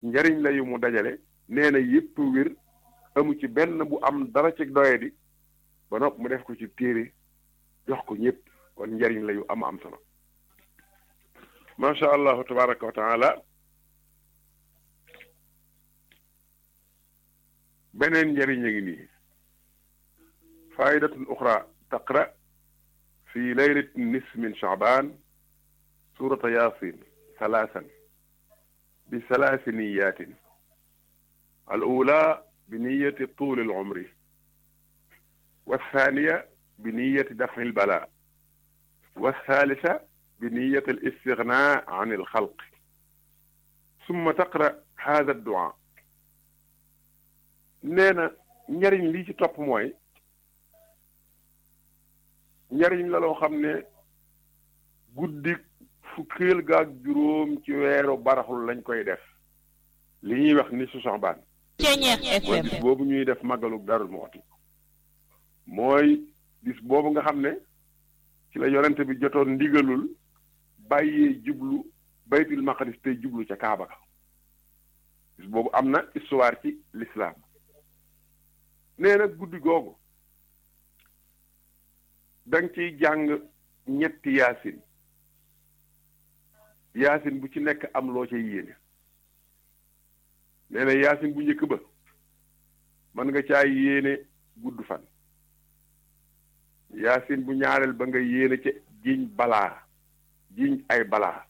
njariñ la yu mu dajale nee na yépp wér amu ci benn bu am dara ci doyadi ba nopp mu def ko ci téere jox ko ñëpp kon njariñ la yu am am solo macha allahu tabaraka wa taala beneen njariñ a ngi nii faidatun uxra taqra fi laylat nis min chaaban surata yasin salaasan bi salaasi niyatin al ula bi niyati tuuli al umri والثانية بنية دفع البلاء والثالثة بنية الاستغناء عن الخلق ثم تقرأ هذا الدعاء نينا njariñ lii ci topp mooy njariñ la loo xam ne guddi fukkeel gaag juróom ci weeru baraxul lañ koy def li ñuy wax ni su Saxbaan mooy bis boobu ñuy def màggalu Daarul Muxti mooy bis boobu nga xam ne ci la yonente bi jotoon ndigalul bàyyee jublu baytul maqdis tey jublu ca Kaaba ga bis boobu am na histoire ci l'islam nee na guddi googu danga ciy jàng ñetti yaasin yaasin bu ci nekk am loo ca yéene nee na yaasin bu njëkk ba mën nga caa yéene gudd fan yaasin bu ñaareel ba nga yéene ca jiñ balaa jiñ ay balaa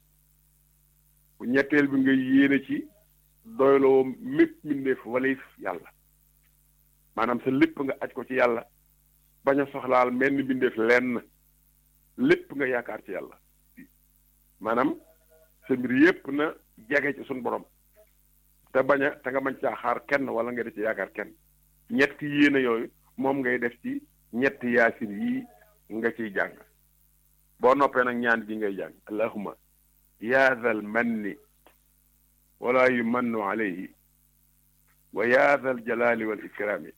bu ñetteel bi nga yéene ci doyloo mépp mbindeef walif yàlla maanaam sa lépp nga aj ko ci yàlla bañ a soxlaal menn mbindeef lenn lépp nga yaakaar ci yàlla maanaam sa mbir yépp na jege ci suñ borom te bañ a te nga bañ caa xaar kenn wala nga def ci yaakaar kenn ñetti yéene yooyu moom ngay def ci ñetti yaasin yii nga ciy jàng boo noppee nag ñaan gi ngay jàng allahuma yaa zal manni wala yumannu alayhi wa yaa zal jalali wal ikrami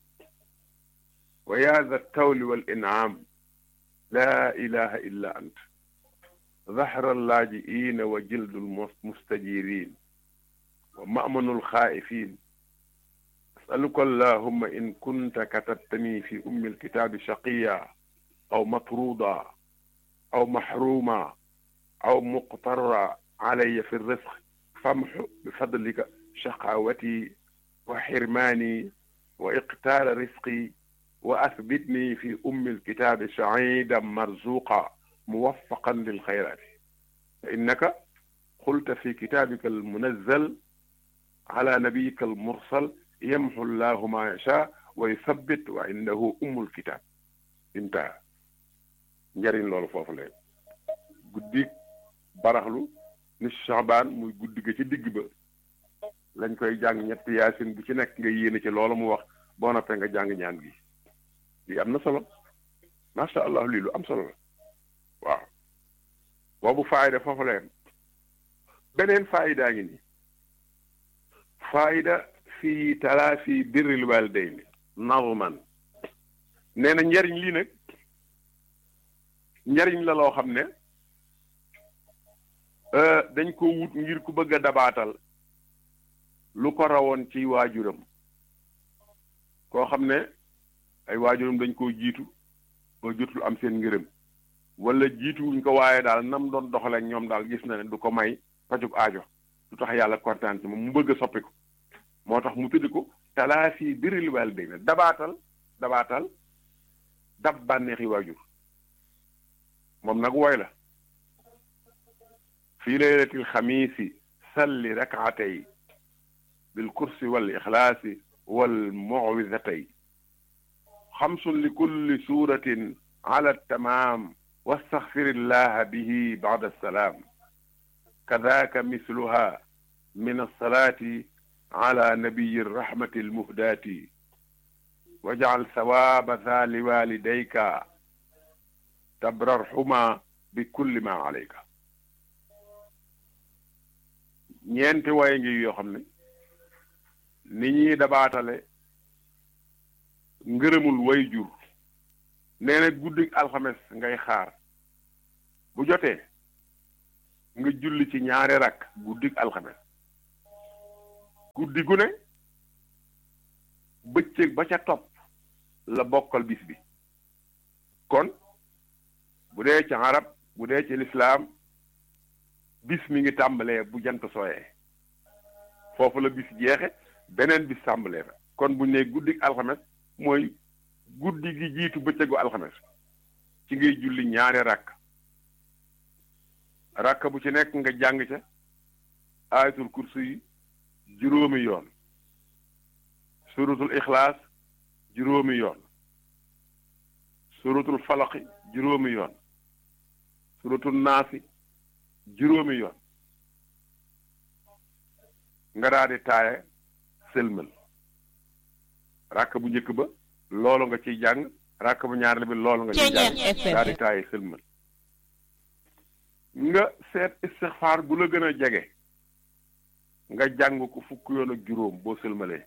wa yaa zal tawli wal in'am laa ilaha illa ant ظهر اللاجئين وجلد المستجيرين ومأمن الخائفين أسألك اللهم إن كنت كتبتني في أم الكتاب شقيا أو مطرودا أو محروما أو مقترا علي في الرزق فامح بفضلك شقاوتي وحرماني وإقتال رزقي وأثبتني في أم الكتاب سعيدا مرزوقا موفقا للخيرات فإنك قلت في كتابك المنزل على نبيك المرسل يمحو الله ما يشاء ويثبت وعنده أم الكتاب انتهى njariñ loolu foofu la guddi baraxlu ni Saabaan muy guddi ga ci digg ba lañ koy jàng ñetti yaasin bu ci nekk nga yéene ci loolu mu wax boo noppee nga jàng ñaan gi lii am na solo macha allah lii lu am solo la waaw boobu faayda foofu la beneen faaydaa ngi nii faayda fii talaafi birril waalidayni nazman nee na njariñ lii nag njariñ la loo xam ne dañ ko wut ngir ku bëgg a dabaatal lu ko rawoon ci waajuram koo xam ne ay waajuram dañ koo jiitu ba jotul am seen ngërëm wala jiituwuñ ko waaye daal nam doon doxale ak ñoom daal gis na ne du ko may pajug aajo du tax yàlla kontaan ci moom mu bëgg a soppi ko moo tax mu tuddi ko talaafi birril waalidayni dabaatal dabaatal dab bànneexi waajur moom nag woy la fi laylatil xamiisi salli rakaatay bil kursi wal ixlaasi wal muwidatay xamsun li kulli suuratin ala tamaam wastaxfirillaha bihi bada salaam kadaaka misluha min alsalaati ala nabiyi rahmati almuhdaati wajcal sawaaba ذا لوالديك tabrarhuma bi kulli ma alayka ñeenti waye ngi yoo xam ne ni ñuy dabaatale ngërëmul way jur nee na guddi alxames ngay xaar bu jotee nga julli ci ñaari rakk guddi alxames guddi gu ne bëccëg ba ca topp la bokkal bis bi kon bu dee ci arab bu dee ci lislaam bis mi ngi tàmbalee bu jant sooyee foofu la bis jeexe beneen bis tàmbalee fa kon bu ne guddi alxames mooy guddi gi jiitu bëccëgu alxames ci ngay julli ñaari ràkk ràkk bu ci nekk nga jàng ca ayatul kursi yi juróomi yoon suratul ixlaas juróomi yoon suratul falaqi juróomi yoon suratul naasi juróomi yoon nga daal di taaye sëlmal ràkk bu njëkk ba loolu nga ciy jàng ràkk bu ñaareel bi loolu nga ciy jàng daal di taaye sëlmal nga seet istixfaar bu la gën a jege nga jàng ko fukk yoon ak juróom boo sëlmalee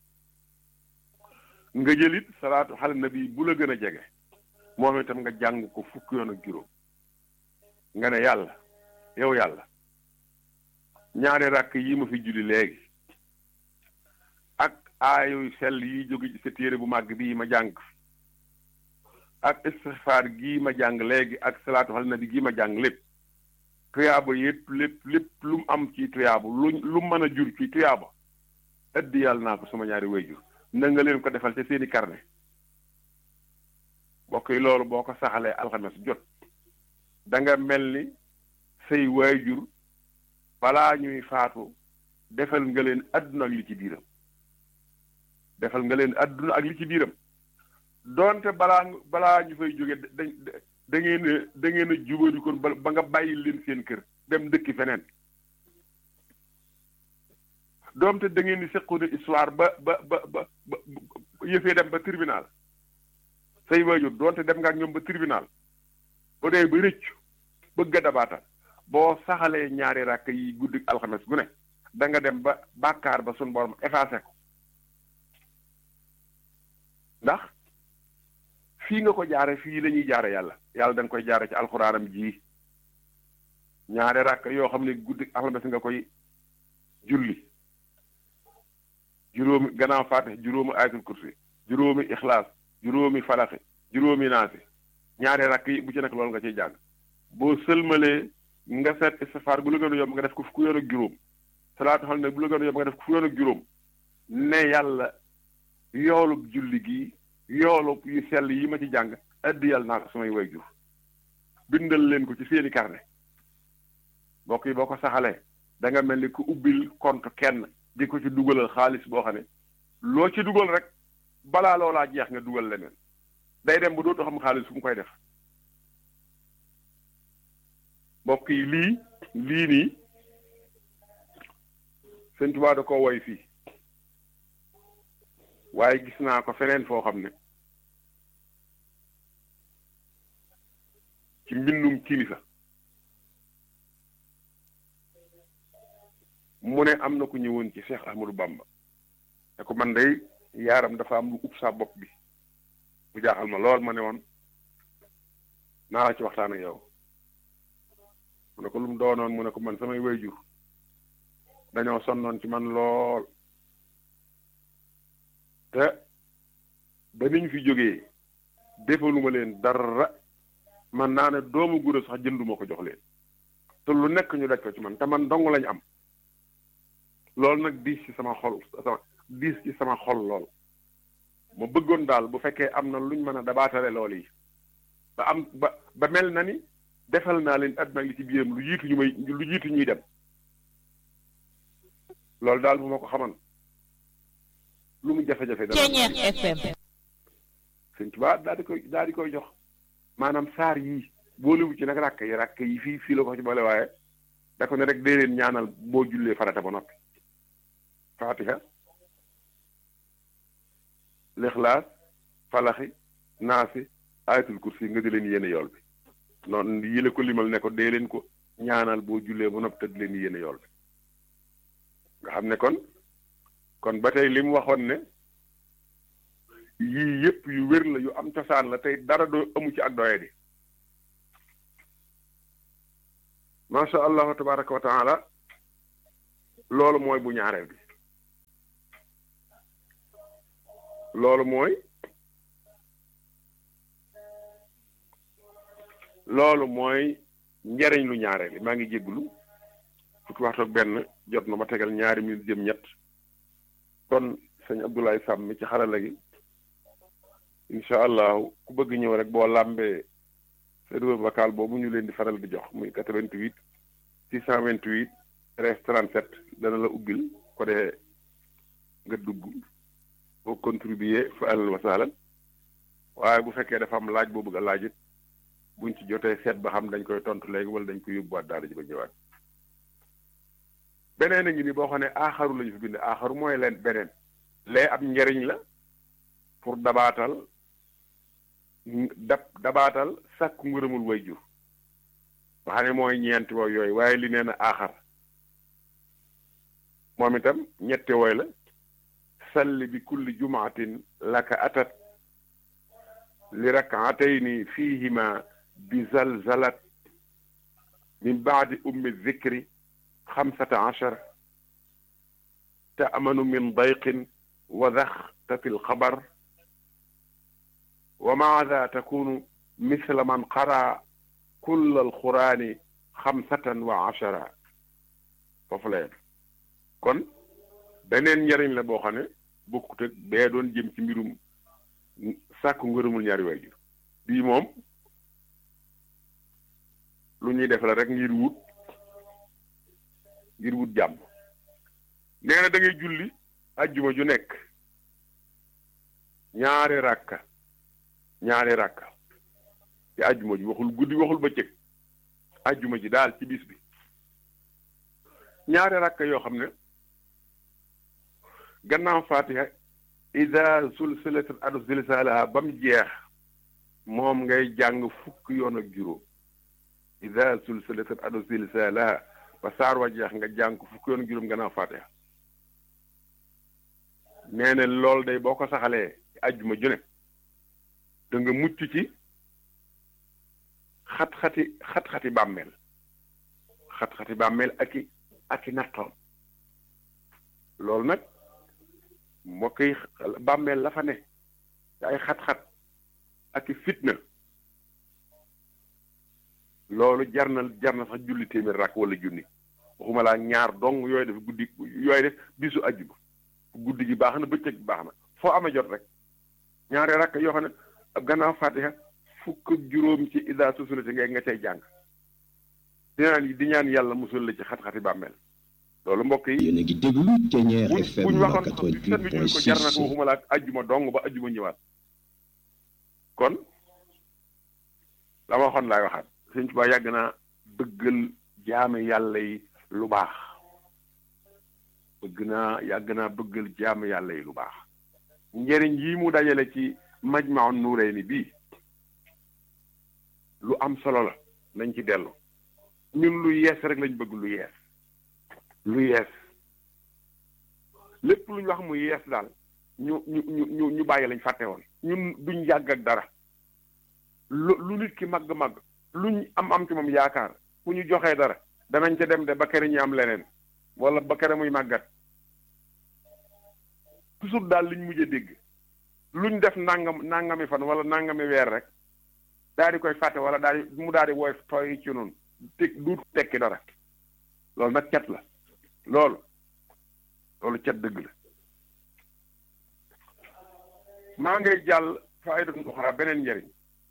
nga jëlit salaatu xale nabi bu la gën a jege moom itam nga jàng ko fukk yoon ak juróom nga ne yàlla yow yàlla ñaari ràkk yi ma fi julli léegi ak aayoy sell yi jóge ci sa téere bu màgg bii ma jàng ak istixfaar gii ma jàng léegi ak salaatu xale nabi gii ma jàng lépp tuyaaba yépp lépp lépp lu mu am ci tuyaaba lu lu mën a jur ci tuyaaba ëddi yàlla naa ko sama ñaari wayjur na nga leen ko defal ca seeni carnet bokk yi loolu boo ko saxalee alxames jot da nga mel ni say waajur balaa ñuy faatu defal nga leen àdduna ak li ci biiram defal nga leen àdduna ak li ci biiram doonte balaa balaa ñu fay jóge da da ngeen a da ngeen a jubadi kon ba nga bàyyi leen seen kër dem dëkki feneen doonte da ngeen di seqoon histoire ba ba ba ba ba yëfee dem ba tribunal say waajur doonte dem nga ak ñoom ba tribunal ba dee ba rëccu bëgg a dabaatal boo saxalee ñaari ràkk yi guddi alxames gu ne da nga dem ba bàkkaar ba sun borom effacé ko ndax fii nga ko jaare fii la ñuy jaare yàlla yàlla da nga koy jaare ci alxuraanam ji ñaari ràkk yoo xam ne guddi alxames nga koy julli juróomi gannaaw faate juróomi ayatul kursi juróomi ixlaas juróomi falaxi juróomi naasi ñaari rakk yi bu ci nekk loolu nga ciy jàng boo sëlmalee nga seet istifaar bu la gën a yomb nga def ko fukki yoon ak juróom salaatu xam ne bu la gën a yomb nga def ko fukki yoon ak juróom ne yàlla yoolub julli gi yoolub yu sell yi ma ci jàng addi yàlla naa ko samay way jur bindal leen ko ci seeni carnet mbokk yi boo ko saxalee da nga mel ni ku ubbil compte kenn di ko ci dugalal xaalis boo xam ne loo ci dugal rek balaa loolaa jeex nga dugal leneen day dem bu dootu xam xaalis fu mu koy def mbokk yi lii lii nii sëñ Tuubaa da ko woy fii waaye gis naa ko feneen foo xam ne ci mbindum kilifa mu ne am na ku ñëwoon ci Cheikh Ahmadou Bamba te ko man day yaaram dafa am lu ub sa bopp bi bu jaaxal ma lool ma ne woon naa la ci waxtaan ak yow mu ne ko lu mu doonoon mu ne ko man samay wayjur dañoo sonnoon ci man lool te ba niñ fi jógee defaluma leen dara man naa ne doomu gura sax jënduma ko jox leen te lu nekk ñu daj ko ci man te man dong lañ am loolu nag diis ci sama xol sama diis ci sama xol lool ma bëggoon daal bu fekkee am na luñ mën a dabaatale lool yi ba am ba ba mel na ni defal naa leen àdduna li ci biiram lu jiitu ñu may lu jiitu ñuy dem loolu daal bu ma ko xaman lu mu jafe-jafe dana FM sëñ Tuubaa daal di koy daal di koy jox maanaam saar yii boolewu ci nag ràkk yi ràkk yi fii fii la ko ci boole waaye da ko ne rek dee leen ñaanal boo jullee farata ba noppi fatiha lixlaas falaxi naasi ayatul kursi nga di leen yéene yool bi noonu yile ko limal ne ko dee leen ko ñaanal boo jullee ba noppi te di leen yéene yool bi nga xam ne kon kon ba tey li mu waxoon ne yii yëpp yu wér la yu am cosaan la tey dara doo amu ci ak doye di macha allahu tabaraka wa taala loolu mooy bu ñaareel bi loolu mooy loolu mooy njariñ lu ñaareel maa ngi jégglu fukki waxtu ak benn jot na ma tegal ñaari minute jëm ñett kon sëñ Abdoulaye Sam mi ci xarala gi incha allahu ku bëgg ñëw rek boo làmbee serveur vocal boobu ñu leen di faral di jox muy 88 628 13 37 dana la ubbil ko dee nga dugg boo contribuer fa alal wasaalan waaye bu fekkee dafa am laaj boo bëgg a laaj it buñ ci jotee seet ba xam dañ koy tontu léegi wala dañ koy yóbbuwaat daara ji ba ñëwaat beneen a ngi ni boo xam ne aaxaru lañu fi bind aaxaru mooy leen beneen lee ab njariñ la pour dabaatal dab dabaatal sàkku ngërëmul way jur nga xam ne mooy ñeenti wooy yooyu waaye li nee na aaxar moom itam ñetti wooy la salli bi kulli jumaatin laka atat li rakaatayni fihima bi zalzalat min baadi ummi zikri xamsata achar taamanu min dayqin wa daxtati alxabar wa maada takunu misla man qara kull alqurani xamsatan wa achara foofu la yem kon beneen njariñ la boo xam ne bokkut ak bee doon jëm ci mbirum sàkku ngërëmul ñaari waajur bii moom lu ñuy def la rek ngir wut ngir wut jàmm nee na da ngay julli ajjuma ju nekk ñaari ràkka ñaari ràkka ci ajjuma ji waxul guddi waxul bëccëg ajjuma ji daal ci bis bi ñaari ràkka yoo xam ne gannaaw fatiha ida sulsilat adu zilzalaha ba mu jeex moom ngay jàng fukk yoon ak juróom ida sulsilat adu zilzalaha ba saar wa jeex nga jàng ko fukk yoon ak juróom gannaaw fatiha nee na loolu day boo ko saxalee ci ajjuma ju ne da nga mucc ci xat-xati xat-xati bàmmeel xat-xati bàmmeel ak i ak i nattoom loolu nag mbokk yi bàmmeel la fa ne te ay xat-xat ak i fitna loolu jar na jar na sax julli téeméer rakk wala junni waxuma laa ñaar dong yooyu def guddi yooyu def bisu ajjuma guddi gi baax na bëccëg bi baax na foo amee jot rek ñaari rakk yoo xam ne gannaaw fatiha fukk ak juróom ci ida susulati ngay nga cay jàng di ñaan di ñaan yàlla musul la ci xat-xati bàmmeel loolu mbokk yi yéen a ngi déglu Ténière FM buñ waxoon sax bi sën bi ñu ko jar na ko 88.6 waxuma laa ajjuma dong ba ajjuma ñëwaat kon la ma waxoon laay waxaat sëñ Tuubaa yàgg naa bëggal jaame yàlla yi lu baax bëgg naa yàgg naa bëggal jaame yàlla yi lu baax njëriñ yi mu dajale ci Majmahun Nurayni bii lu am solo la nañ ci dellu ñun lu yees rek lañ bëgg lu yees lu yees lépp lu ñu wax mu yees daal ñu ñu ñu ñu ñu bàyyi lañ fàtte woon ñun duñ yàgg ak dara lu lu nit ki màgg-màgg luñ am am ci moom yaakaar fu ñu joxee dara danañ ca dem de ba kere ñu am leneen wala ba kere muy màggat toujours daal liñ mujj a dégg luñ def nangam nangami fan wala nangami weer rek daal di koy fàtte wala daal di mu daal di woy tooy ci noonu te du tekki dara loolu nag cet la loolu loolu cet dëgg la maa ngay jàll faidatun uxra beneen njëriñ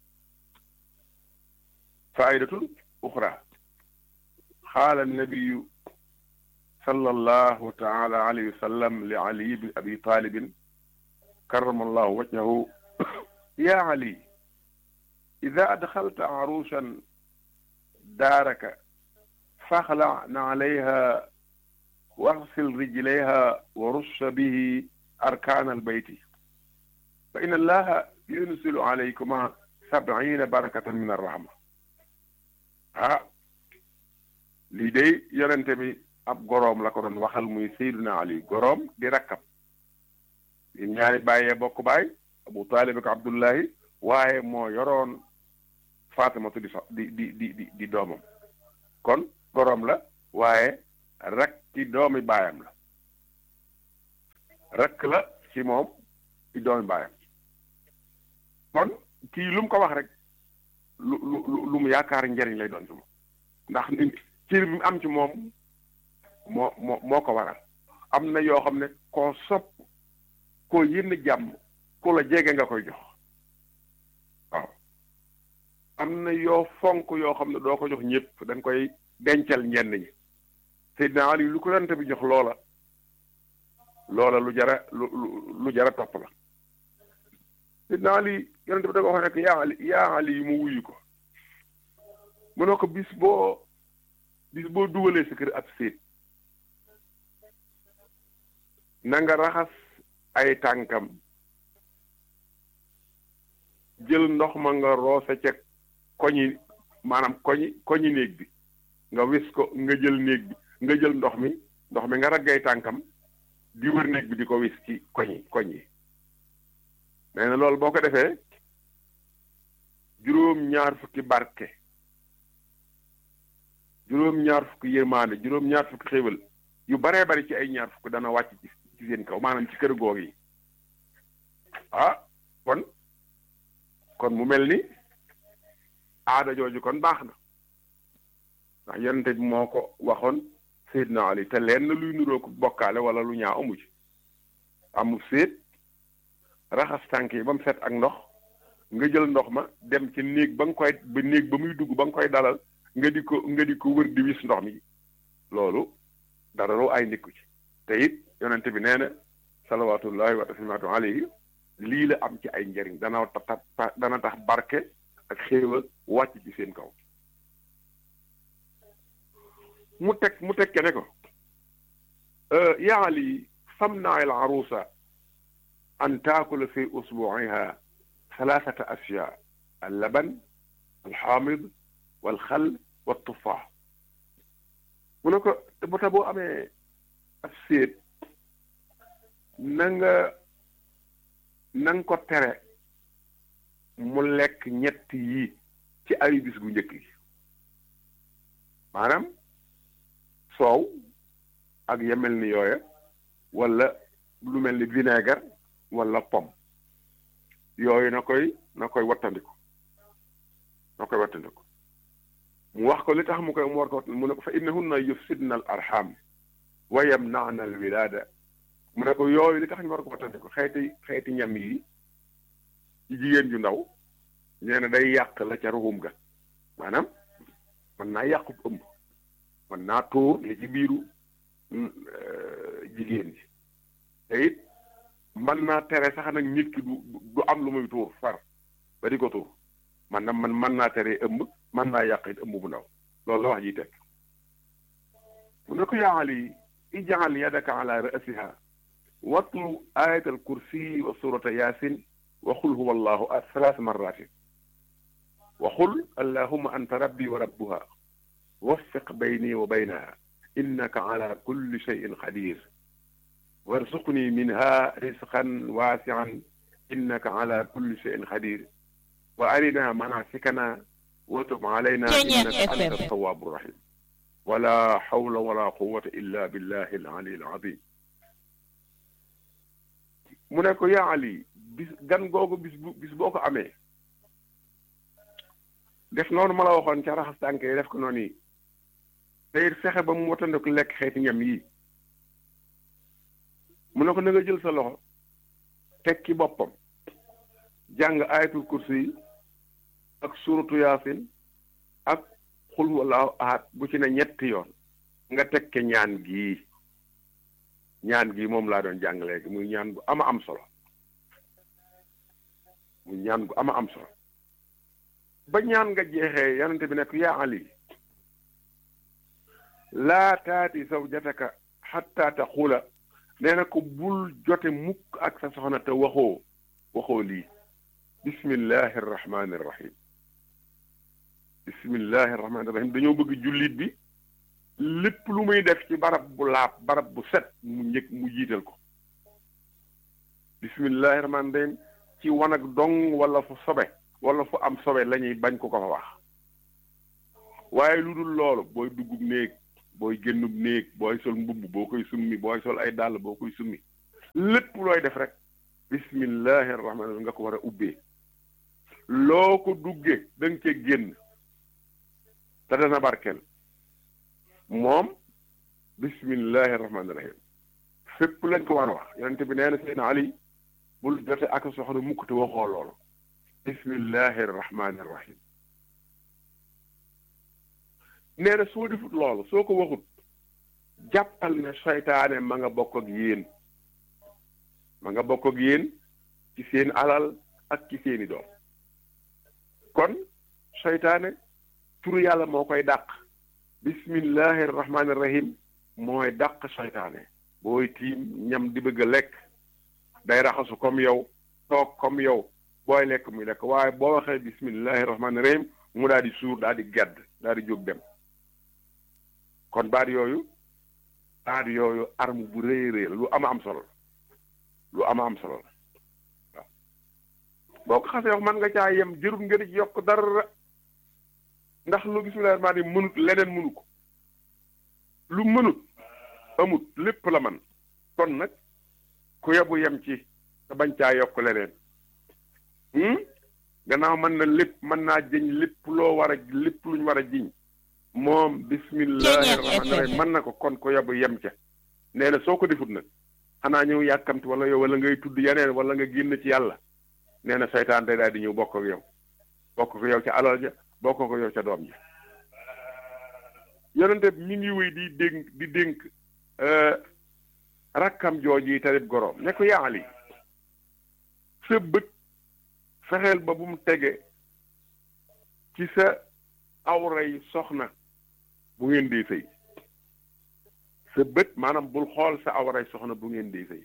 faidatun uxra xaala nabiyu sallallahu taala alayhi wa sallam li ali bin abi talibin karrama allahu wajhahu ya ali ida adxalta arusan daaraka faxla alayha واغسل رجليها ورش به أركان البيت فإن الله ينزل عليكما سبعين بركة من الرحمة ah lii day yonente bi ab goroom la ko doon waxal muy Seydina Ali goroom di rakkab di ñaari bàyyee bokk baay Abu Taalib ak Abdullahi waaye moo yoroon Faatimatu di di di di di doomam kon goroom la waaye rakk ci doomi baayam la rakk la ci moom di doomi baayam kon kii lu mu ko wax rek lu lu lu mu yaakaar njariñ lay doon ci moom ndax nit cër bi mu am ci moom moo moo moo ko waral am na yoo xam ne koo sopp koo yénn jàmm ku la jege nga koy jox waaw am na yoo fonk yoo xam ne doo ko jox ñëpp dañ koy dencal ñenn ñi Seydina Ali lu ko yonent bi jox loola loola lu jara lu lu jara topp la Seydina Ali yonent bi da ko wax nekk yaa Ali yaa Ali yi mu wuyu ko mu ne ko bis boo bis boo dugalee sa kër ab séet na nga raxas ay tànkam jël ndox ma nga roose ca koñi maanaam koñi koñi néeg bi nga wis ko nga jël néeg bi nga jël ndox mi ndox mi nga raggay tànkam di wër néeg bi di ko wis ci koñi koñ yi nee na loolu boo ko defee juróom-ñaar fukki barke juróom-ñaar fukki yërmaande juróom-ñaar fukki xéewal yu baree bari ci ay ñaar fukk dana wàcc ci ci seen kaw maanaam ci kër goog yi ah kon kon mu mel ni aada jooju kon baax na ndax yonente bi moo ko waxoon Seydina Ali te lenn luy nuroo ko bokkaale wala lu ñaaw amu ci amul séet raxas tànk yi ba mu set ak ndox nga jël ndox ma dem ci néeg ba nga koy ba néeg ba muy dugg ba nga koy dalal nga di ko nga di ko wër di wis ndox mi loolu dara loo ay nikku ci te it yonente bi nee na salawatullahi wa taslimaatu alayhi lii la am ci ay njëriñ dana tax dana tax barke ak xéewal wàcc ci seen kaw mu teg mu teg ne ko yaa Ali famna al arusa an taakula fi usbuiha thalathata ashya al laban al xaamid wal xal wa tufaax mu ne ko bu ta boo amee ab séet na nga na nga ko tere mu lekk ñett yi ci ay bis gu njëkk yi maanaam soow ak yemel ni yooya wala lu mel ni vinaigre wala pomme yooyu na koy na koy wattandiku na koy wattandiku mu wax ko li tax mu koy mu war ko mu ne ko fa innahunna yufsidna al arham wa yamna'na al wilada mu ne ko yooyu li tax ñu war ko wattandiku xeeti xeeti ñam yi ci jigéen ju ndaw nee na day yàq la ca ruxum ga maanaam mën naa yàqu ëmb mën naa tuur li ci biiru jigéen ji te it mën naa tere sax nag nit ki du du am lu muy tuur far ba di ko tuur man na man mën naa tere ëmb mën naa yàq it ëmb bu ndaw loolu la wax ji teg mu ne ko yaa Ali ij'al yadaka ala ra'siha watlu ayat al kursi wa surata yasin wa qul huwa allahu ahad thalath marratin wa qul allahumma anta rabbi wa rabbuha waffiq bayni wa baynaha innaka ala kulli shay'in qadir warzuqni minha rizqan wasi'an innaka ala kulli shay'in qadir wa arina manasikana wa tub alayna innaka anta tawwabu rahim wala hawla wala quwwata illa billahi al-ali al-azim mu ne ko yaa Ali bis gan googu bis bu bis boo ko amee def noonu ma la waxoon ca raxas tànk yi def ko noonu yi te it fexe ba mu watandiku lekk xeeti ñam yi mu ne ko na nga jël sa loxo teg ci boppam jàng ayatul kursi yi ak suratu yaasin ak xul wallaahu ahad bu ci ne ñetti yoon nga teg ke ñaan gii ñaan gii moom laa doon jàng léegi muy ñaan bu ama am solo muy ñaan bu ama am solo ba ñaan nga jeexee yonente bi nekk yaa ali laa taati zawjataka xatta taqula nee na ko bul jote mukk ak sa soxna te waxoo waxoo lii bismillahi arrahmani irrahim bismillahi arrahmani irrahim dañoo bëgg jullit bi lépp lu muy def ci barab bu laab barab bu set mu njëkk mu jiital ko bismillahi rahmaani rahim ci wanag dong wala fu sobe wala fu am sobe la ñuy bañ ko ko fa wax waaye lu dul loolu booy duggub néeg booy génnub néeg booy sol mbubb boo koy summi booy sol ay dàll boo koy summi lépp looy def rek bismillahi rahmaani rahim nga ko war a ubbee loo ko duggee da nga cee génn te dana barkeel moom bismillahi rahmaani rahim fépp lañ ko war a wax yonent bi nee na seen ali bul jote ak soxna mukk te waxoo loolu bismillahi rahmaani rahim nee na soo defut loolu soo ko waxut jàppal ne seytaane ma nga bokk ak yéen ma nga bokk ak yéen ci seen alal ak ci seeni doom kon seytaane turu yàlla moo koy dàq bismillahi rahmaani rahim mooy dàq seytaane booy tiim ñam di bëgg a lekk day raxasu comme yow toog comme yow booy lekk muy lekk waaye boo waxee bismillahi rahmaani rahim mu daal di suur daal di gedd daal di jóg dem kon baat yooyu baat yooyu arme bu rëy rëy la lu ama am solo lu ama am solo la waaw boo ko xasee wax mën nga caa yem jërul nga di yokk dara ndax lu bismillahi rahmaani rahim mënut leneen mënu ko lu mënut amut lépp la man kon nag ku yebu yem ci te bañ caa yokk leneen gannaaw mën na lépp mën naa jëñ lépp loo war a lépp luñ war a jiñ moom bismillahi rahmaani rahim mën na ko kon ku yebu yem ca nee na soo ko defut nag xanaa ñëw yàkkamti wala yow wala ngay tudd yeneen wala nga génn ci yàlla nee na seytaan day daal di ñëw bokk ak yow bokk ko yow ca alal ja bokk ko yow ca doom ja yonente mi ngi wéy di dénk di dénk rakkam jooji tarib goroom ne ko yaali sa bët fexeel ba bu mu tege ci sa awray soxna bu ngeen di sëy sa bët maanaam bul xool sa awray soxna bu ngeen di sëy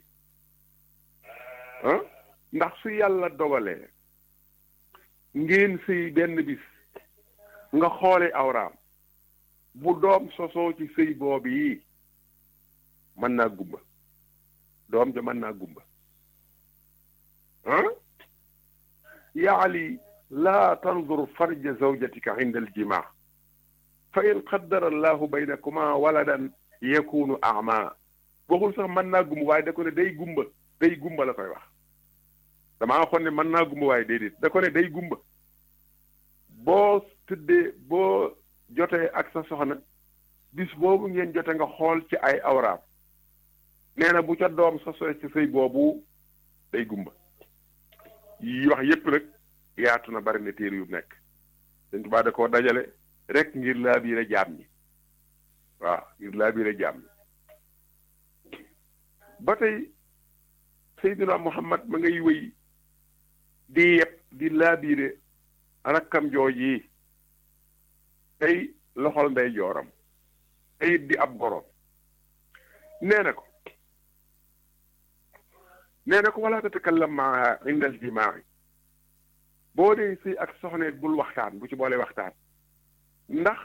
ah ndax su yàlla dogalee ngeen sëy benn bis nga xoole awraam bu doom sosoo ci sëy boobu yi mën naa gumba doom ja mën naa gumba ah yaali laa tandur farja zawjatika inda aljimaa fa in qaddara allahu baynakuma waladan yakunu ama waxul sax mën naa gumba waaye da ko ne day gumba day gumba la koy wax damaa waxoon ne mën naa gumba waaye déedéet da ko ne day gumba boo tëddee boo jotee ak sa soxna bis boobu ngeen jote nga xool ci ay awraam nee na bu ca doom sosoo ci sëy boobu day gumba yi wax yépp nag yaatu na bari na téere yu nekk dañ tubaa da koo dajale rek ngir laa biire jaam ñi waaw ngir laa biire jaam ñi ba tey Seydina Muhammad ma ngay wéy di yeb di laa biire rakkam jooj yi tey loxol ndey jooram tey di ab goroom nee na ko nee na ko wala tatakallam maa inda aljimaai boo dee sëy ak soxneet bul waxtaan bu ci boole waxtaan ndax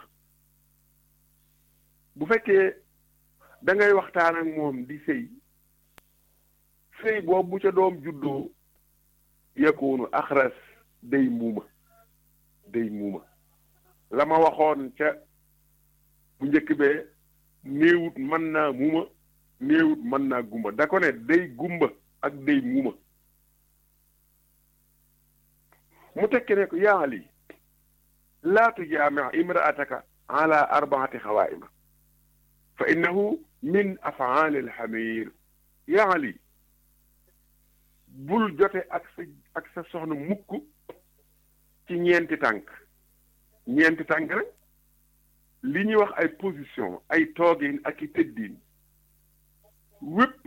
bu fekkee da ngay waxtaan ak moom di sëy sëy boobu bu ca doom juddoo yakunu axras day muuma day muuma la ma waxoon ca bu njëkk bee néewut mën naa muuma néewut mën naa gumba da ko ne day gumba ak day muuma mu tekki ne ko yaa Ali laa tujaami' imra'ataka ala arbaati xawaa'ima fa innahu min af'aali alxamir yaa Ali bul jote ak sa ak sa soxna mukk ci ñeenti tànk ñeenti tànk rek li ñuy wax ay position ay toogin ak i tëddiin wépp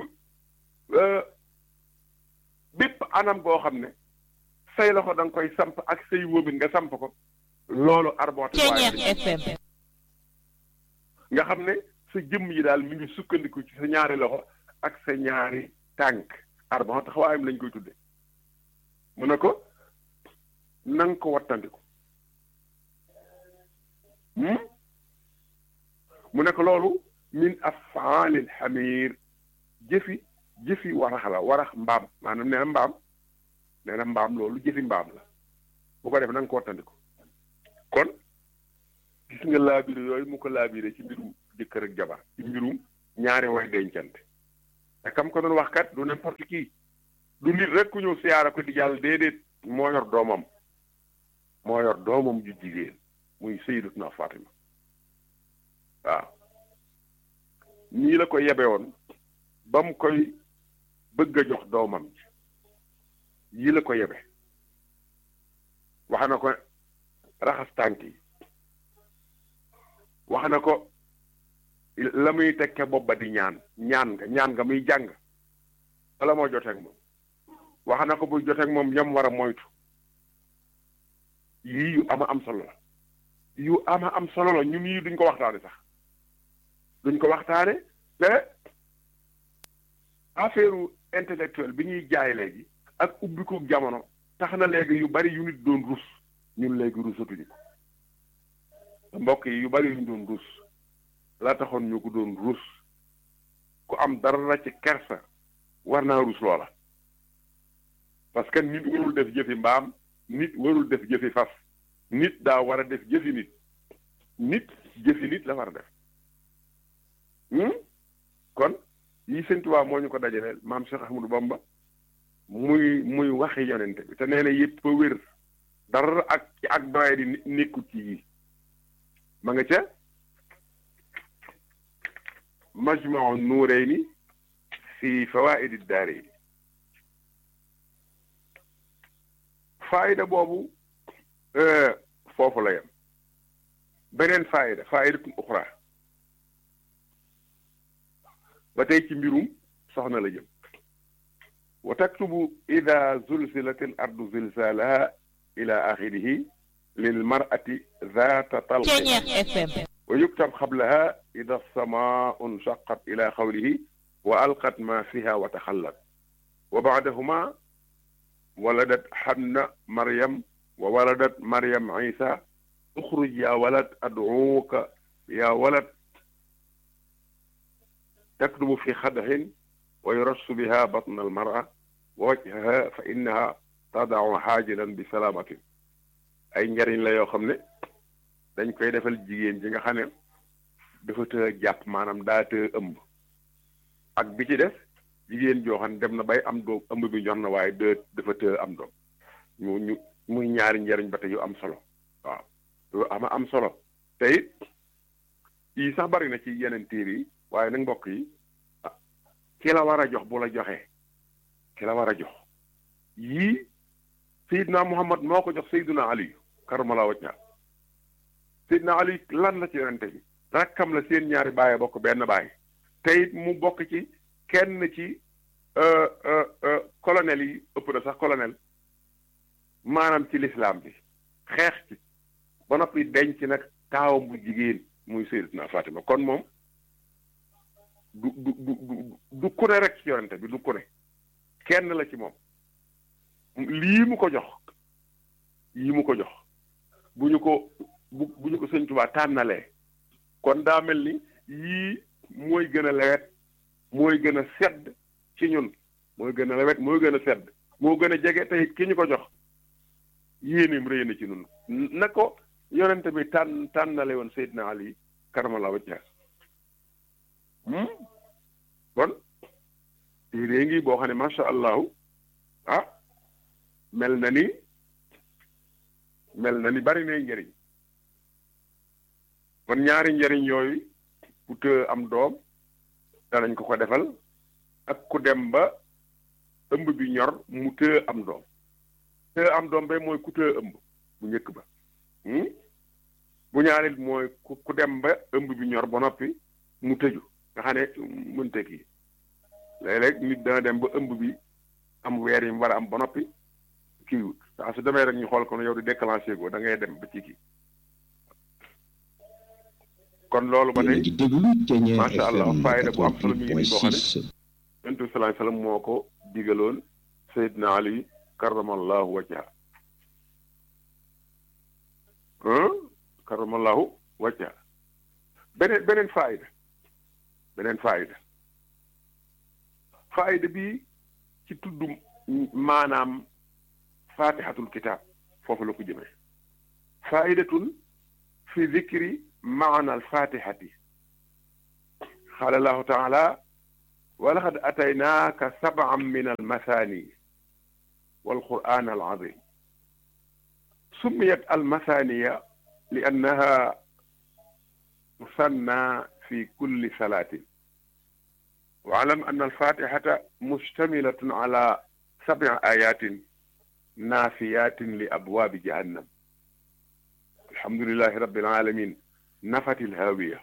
bépp anam goo xam ne say loxo da nga koy samp ak say wóobin nga samp ko loolu arboote FM nga xam ne sa jëmm yi daal mi ngi sukkandiku ci sa ñaari loxo ak sa ñaari tànk arbon taxawaayam lañ koy tudde mu ne ko na nga ko wattandiku mu ne ko loolu min afaalil xamir jëfi jëfi warax la warax mbaam maanaam nee na mbaam nee na mbaam loolu jëfi mbaam la bu ko def na nga ko wattandiku kon gis nga laabire yooyu mu ko laabire ci mbirum jëkkër ak jabar ci mbirum ñaari way dencante te kam ko doon wax kat du n'importe qui du nit rek ku ñëw siyaara ko di jàll déedéet moo yor doomam moo yor doomam ju jigéen muy Sayyidatuna Fatima waaw nii la ko yebe woon ba mu koy bëgg a jox doomam ji yii la ko yebe wax na ko raxas tànk yi wax na ko la muy tekke bopp ba di ñaan ñaan nga ñaan nga muy jàng wala moo joteeg moom wax na ko bu joteeg moom yam war a moytu yii yu ama am solo la yu ama am solo la ñun yii duñ ko waxtaane sax duñ ko waxtaane te affaire intellectuelle bi ñuy jaay léegi ak ubbiku jamono tax na léegi yu bari yu nit doon rus ñun léegi rusatuñu ko mbokk yi yu bari yu ñu doon rus la taxoon ñu ko doon rus ku am dara ci kersa war naa rus loola parce que nit warul def jëfi mbaam nit warul def jëfi fas nit daa war a def jëfi nit nit jëfi nit la war a def kon yi Sëñ Tuubaa moo ñu ko dajaleel maam Cheikh Ahmadou Bamba muy muy waxi yonente bi te nee na yëpp a wér dara ak ak doye di nekkut ci yi ma nga ca majmau nuurayni fi fawaidi daarayni faayida boobu foofu la yem beneen faayida faayidatun uxra ba tey ci mbirum soxna la jëm wa taktubu ida zulzilat al ardu zilzalaha ila axirihi lil mar'ati zaata talqin wa yuktab xablaha ida samaau nshaqat ila xawlihi wa alqat ma fiha wa taxallat wa baadahuma waladat xanna maryam wa waladat maryam isa uxruj ya walad adcuuka ya walad taktubu fi xadaxin wa yurassu biha batna almara wa wajhaha fa innaha tadacu xaajilan bi salaamatin ay njariñ la yoo xam ne dañ koy defal jigéen ji nga xam ne dafa të jàpp maanaam daa të ëmb ak bi ci def jigéen joo xam ne dem na bay am doom ëmb bi ñor na waaye de dafa të am doom ñu ñu muy ñaari njariñ ba te yu am solo waaw yu ama am solo te it yii sax bari na ci yeneen téere yi waaye nag mbokk yi ki la war a jox bu la joxee ki la war a jox yii Seydina Muhammad moo ko jox Seydina Ali karamala wajha Seydina Ali lan la ci yonente bi rakkam la seen ñaari bàyyi bokk benn bàyyi te it mu bokk ci kenn ci colonel yi ëpp na sax colonel maanaam ci lislaam bi xeex ci ba noppi denc nag taawam bu jigéen muy Sayyidatuna Fatima kon moom du du du du ku ne rek ci yonente bi du ku ne kenn la ci moom lii mu ko jox yii mu ko jox bu ñu ko bu bu ñu ko Sëñ Tuubaa tànnalee kon daa mel ni yii mooy gën a lewet mooy gën a sedd ci ñun mooy gën a lewet mooy gën a sedd moo gën a jege tey ki ñu ko jox yéeneem rëy na ci ñun na ko yonente bi tànn tànnale woon Seydina Ali karamallaahu wajhahu kon téere ngi boo xam ne macha allahu ah mel na ni mel na ni bari na njëriñ kon ñaari njëriñ yooyu ku të am doom danañ ko ko defal ak ku dem ba ëmb bi ñor mu të am doom të am doom ba mooy ku të ëmb bu njëkk ba bu ñaareel mooy ku dem ba ëmb bi ñor ba noppi mu tëju nga xam ne mënta kii léeg-léeg nit dana dem ba ëmb bi am weer yi mu war a am ba noppi kii wut saa su demee rek ñu xool ko yow di déclenché go da ngay dem ba ci kii kon loolu ba tey macha allah fayda bu am solo mi ngi nii boo xam ne yonent bi salaay salaam moo ko digaloon Seydina Ali karamallahu wajha karamallahu wajha beneen beneen fayda beneen fayda fayda bi ci tudd maanaam fatihatul kitab foofu la ko jëmee faidatun fi dikri maana alfatihati qaala allahu taala wa laqad ataynaaka sab'an min almathani والقرآن العظيم سميت المثانية لأنها مثنى في كل صلاة واعلم أن الفاتحة مشتملة على سبع آيات نافيات لأبواب جهنم الحمد لله رب العالمين نفت الهاوية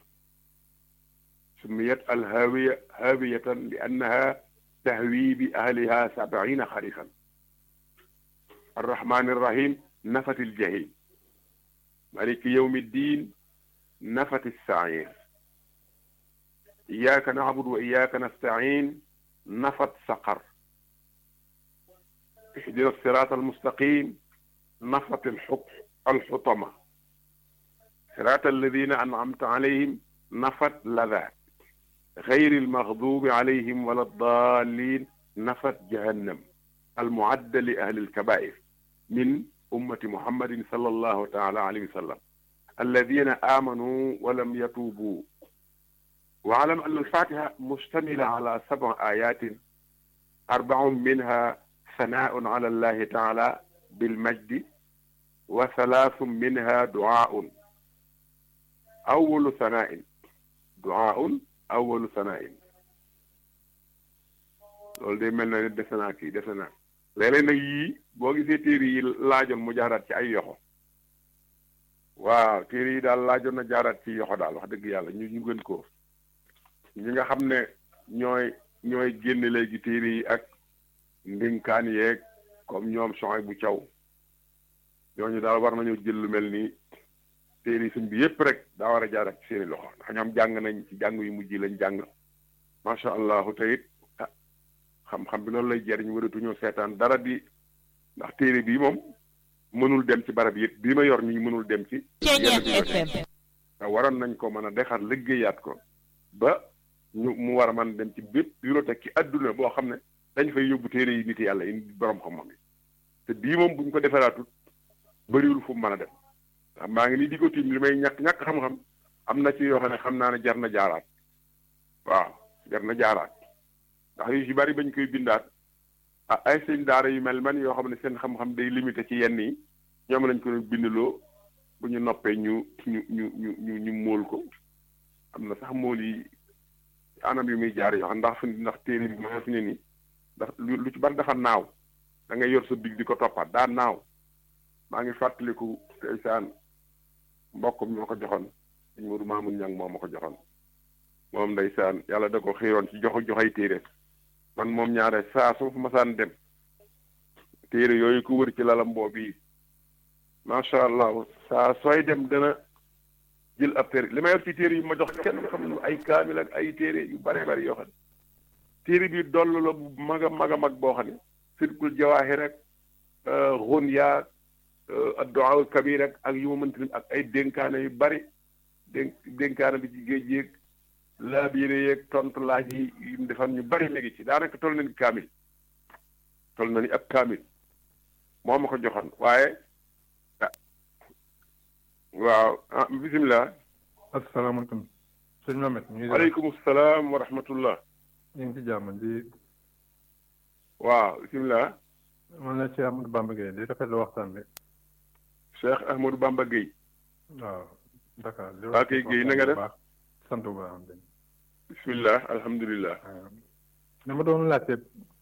سميت الهاوية هاوية لأنها تهوي بأهلها سبعين خريفا الرحمن الرحيم نفت الجحيم مالك يوم الدين نفت السعير إياك نعبد وإياك نستعين نفت سقر اهدنا الصراط المستقيم نفت الحق الحطمة صراط الذين أنعمت عليهم نفت لذات غير المغضوب عليهم ولا الضالين نفت جهنم المعدة لأهل الكبائر من أمة محمد صلى الله تعالى عليه وسلم الذين آمنوا ولم يتوبوا واعلم أن الفاتحة مشتملة على سبع آيات أربع منها ثناء على الله تعالى بالمجد وثلاث منها دعاء أول ثناء دعاء أول ثناء loolu day mel na ne defe naa kii defe naa léeg-léeg nag yii boo gisee téere yi laajoon mu jaaraat ci ay yoxo waaw téere yi daal laajoon na jaaraat ci yoxo daal wax dëgg yàlla ñu ñu gën ko ñi nga xam ne ñooy ñooy génn léegi téere yi ak ndinkaan yeeg comme ñoom soxay bu caw ñooñu daal war nañoo jël lu mel ni téere yi suñ bi yépp rek daa war a jaaraat ci seeni loxo ndax ñoom jàng nañ ci jàng yu mujj lañ jàng macha allahu tayit xam-xam bi loolu lay jariñ waratuñoo seetaan dara di ndax téere bii moom mënul dem ci barab yëpp bii ma yor nii mënul dem ci FM waroon nañ ko mën a defar liggéeyaat ko ba ñu mu war a mën dem ci bépp bibliothèque ci adduna boo xam ne dañ fay yóbbu téere yi nit yàlla yi borom xam-xam yi te bii moom buñ ko defaraatut bëriwul fu mu mën a dem ndax maa ngi nii di ko tiim li may ñàkk ñàkk xam-xam am na ci yoo xam ne xam naa ne jar na jaaraat waaw jar na jaaraat ndax yu ci bari bañ koy bindaat ah ay sëñ daara yu mel man yoo xam ne seen xam-xam day limité ci yenn yi ñoom lañ ko bindloo bu ñu noppee ñu ñu ñu ñu ñu ñu móol ko am na sax móol yi anam yu muy jaar yoo xam ndax fi ndax téere bi moo fi ne nii ndax lu ci bari dafa naaw da ngay yor sa big di ko toppaat daa naaw maa ngi fàttaliku ndeysaan mbokkum moo ko joxoon sëñ Modou Mamoun Niang moo ma ko joxoon moom ndeysaan yàlla da ko xiiroon ci jox joxay téere man moom ñaare saa su masaan dem téere yooyu ko wër ci lalam boobu yi macha allah saa sooy dem dana jël ab téere li ma yor ci téere yi ma jox kenn xam ne ay kaamil ak ay téere yu bare bari yoo xam ne téere bi doll la bu mag a mag a mag boo xam ne sirkul jawaahi rek xun yaa addu'a kabir rek ak yu ma mënti ak ay dénkaane yu bari dénk dénkaane bi ci géej yéeg laabiire yeeg tontu laaj yi yu mu defan ñu bari léegi ci daanaka toll na ni kaamil toll na ni ab kaamil moo ma ko joxoon waaye ah waaw ah bisimilah. asalaamaaleykum. sëñ Mohamed. ñu ngi waaleykum salaam wa rahmatullah. ñu ngi ci jàmm di. waaw bisimilah. man la Cheikh Ahmadou Bamba Gueye di rafetlu waxtaan bi. Cheikh Ahmadou Bamba Gueye. waaw Dakar. di waa kay Gueye na nga def. sant bu baax. bisimilah alhamdulilah. dama doon laajte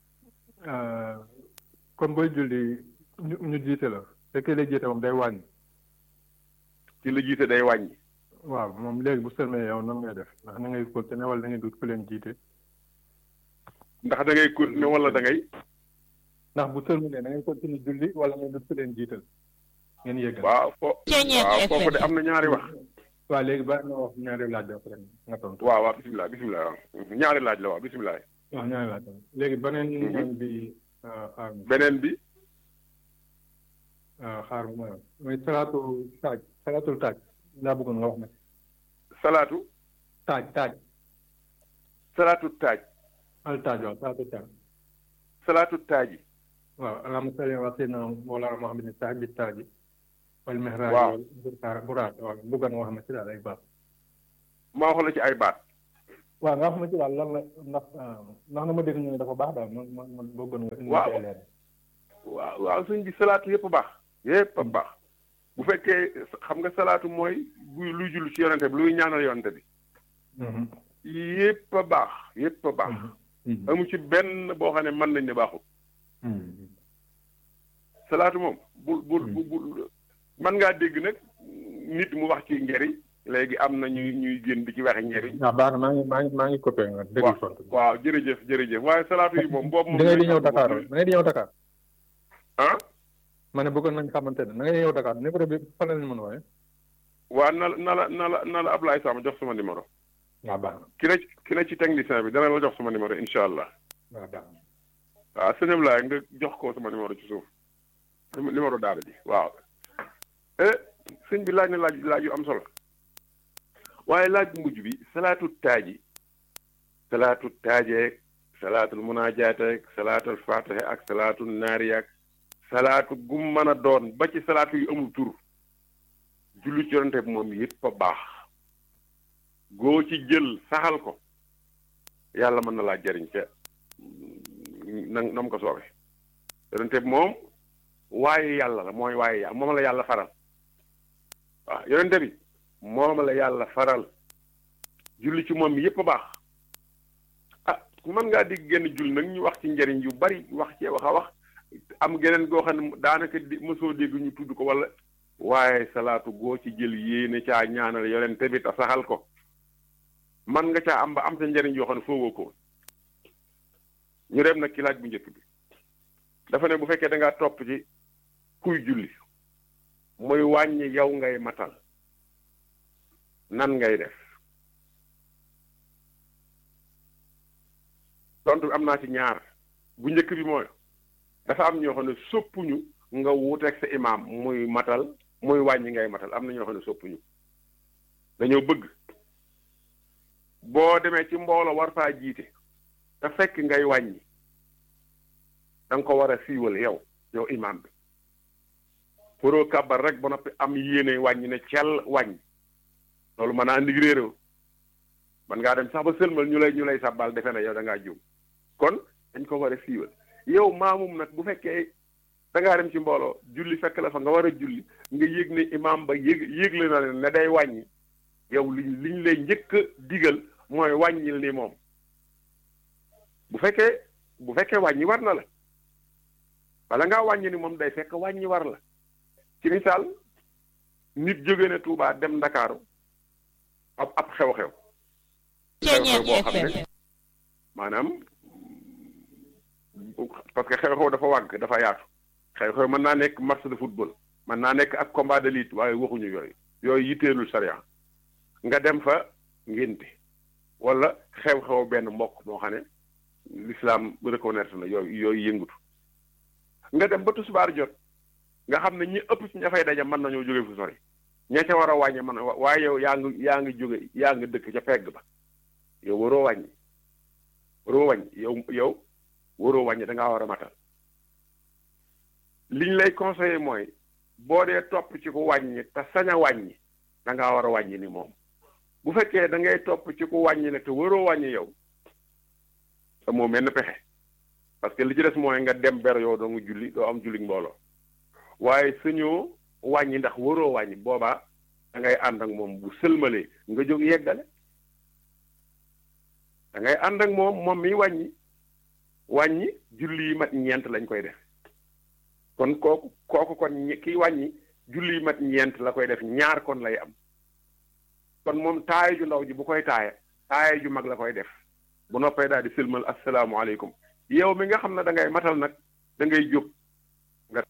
kon booy julli ñu ñu jiite la fekkee lay jiite moom day wàññi. ci la jiite day wàññi. waaw moom léegi bu sëlmee yow nan ngay def ndax na ngay continuer wala da ngay dut ku leen jiite. ndax da ngay continuer wala da ngay. ndax bu sëlmee da ngay continuer julli wala ngay dut ku leen jiital. ngeen yëgal waaw fo waaw foofu de am na ñaari wax. waaw léegi ba nga wax ñaari laaj la après nga tontu. waaw waaw bisimilah bisimilah waaw ñaari laaj la waaw bisimilah. waaw ñaari laaj la léegi beneen bi xaar beneen bi. xaar ma mooy salaatu taaj salaatul taaj laa bëggoon nga wax nag. salaatu. taaj taaj. salaatu taaj. al taaj waaw salaatu taaj. salaatu taaji. waaw allahumma salli ala sayyidina mawlana muhammadin taaj bi taaji. wal mihraaj waaw wal buraat waaw bëggoon nga wax ma ci daal ay baat. ma wax la ci ay baat. waaw nga wax ma ci daal lan la ndax ndax na ma dégg ñu ne dafa baax daal man man man bëggoon nga. waaw waaw waaw sëñ bi salaatu yëpp a baax yëpp a baax bu fekkee xam nga salaatu mooy buy luy julli ci yonente bi luy ñaanal yonente bi yëpp a baax yëpp a baax amu ci benn boo xam ne mën nañ ne baaxul salaatu moom bul bul bul mën ngaa dégg nag nit mu wax ci njëriñ léegi am na ñuy ñuy génn di ci waxe njëriñ waaw baax na maa ngi maa ngi maa ngi coppee nga déglu sont waaw jërëjëf jërëjëf waaye salaatu yi moom boobu moom da ngay di ñëw Dakar da ngay di ñëw Dakar ah ma ne bëggoon nañ xamante ne da ngay di ñëw Dakar numéro bi fan la ñu mën a wooye waa na la na la na la na la Ablaye Sam jox sama numéro waaw baax na ki ne ki ne ci technicien bi dana la jox sama numéro incha allah waaw baax na waaw sëñ Ablaye nga jox ko sama numéro ci suuf numéro daara ji waaw eh sëñ bi laaj na laaj laaj yu am solo waaye laaj bu mujj bi salaatu taaji salaatu taajeeg salaatul munaajateeg salaatul fatiha ak salaatul naariyaak salaatu gum mën a doon ba ci salaatu yu amul tur julli ci yonente bi moom yëpp a baax goo ci jël saxal ko yàlla mën na laa jariñ ca na nam ko soobe yonente bi moom waaye yàlla la mooy waaye yàlla moom la yàlla faral waaw yonente bi moom la yàlla faral julli ci moom yépp a baax ah mën ngaa digg genn julli nag ñu wax ci njëriñ yu bari wax cee wax a wax am geneen goo xam ne daanaka di mosoo dégg ñu tudd ko wala waaye salaatu goo ci jël yéene caa ñaanal yonente bi te saxal ko man nga caa am ba am sa njëriñ yoo xam ne foogoo ko ñu dem nag ci laaj bu njëkk bi dafa ne bu fekkee da ngaa topp ci kuy julli muy wàññi yow ngay matal nan ngay def tontu bi am naa ci ñaar bu njëkk bi mooy dafa am ñoo xam ne soppuñu nga wuuteeg sa imaam muy matal muy wàññi ngay matal am na ñoo xam ne soppuñu dañoo bëgg boo demee ci mbooloo war faa jiite te fekk ngay wàññi da nga ko war a siiwal yow yow imaam bi pour kàbbar rek ba noppi am yéene wàññi ne cell wàññi loolu mën naa andi réeréw man ngaa dem sax ba sëlmal ñu lay ñu lay sàbbal defe na yow da ngaa juum kon dañ ko war a siiwal yow maamum nag bu fekkee da ngaa dem ci mbooloo julli fekk la fa nga war a julli nga yëg ne imaam ba yëg yëgle na leen ne day wàññi yow liñ liñ lay njëkk a digal mooy wàññil ni moom bu fekkee bu fekkee wàññi war na la bala ngaa wàññi ni moom day fekk wàññi war la ci misaal nit jóge na Touba dem Ndakaaru ab ab xew-xew xew-xew boo xam ne maanaam parce que xew-xew dafa wàgg dafa yaatu xew-xew mën naa nekk match de football mën naa nekk ak combat de lutte waaye waxuñu yooyu yooyu yitteelul sariya nga dem fa ngénte wala xew-xew benn mbokk moo xam ne l'islam reconnaître na yooyu yooyu yëngutu nga dem ba tisbaar jot nga xam ne ñi ëpp ci ña fay daje mën nañoo jóge fu sori ña ca war a wàññi man waaye yow yaa ngi yaa ngi jóge yaa ngi dëkk ca pegg ba yow waroo wàññi waroo wàññi yow yow waroo wàññi da ngaa war a matal liñ lay conseillé mooy boo dee topp ci ku wàññi te sañ a wàññi da ngaa war a wàññi ni moom bu fekkee da ngay topp ci ku wàññi ne te waroo wàññi yow te moo mel ne pexe parce que li ci des mooy nga dem ber yow doo nga julli doo am julli mbooloo waaye sañoo wàññi ndax waroo wàññi boobaa da ngay ànd ak moom bu sëlmalee nga jóg yeggale da ngay ànd ak moom moom mi wàññi wàññi julli yi mat ñeent lañ koy def kon kooku kooku kon kiy wàññi julli yi mat ñeent la koy def ñaar kon lay am kon moom taaya ju ndaw ji bu koy taaya taaya ju mag la koy def bu noppee daal di sëlmal asalaamaaleykum yow mi nga xam ne da ngay matal nag da ngay jóg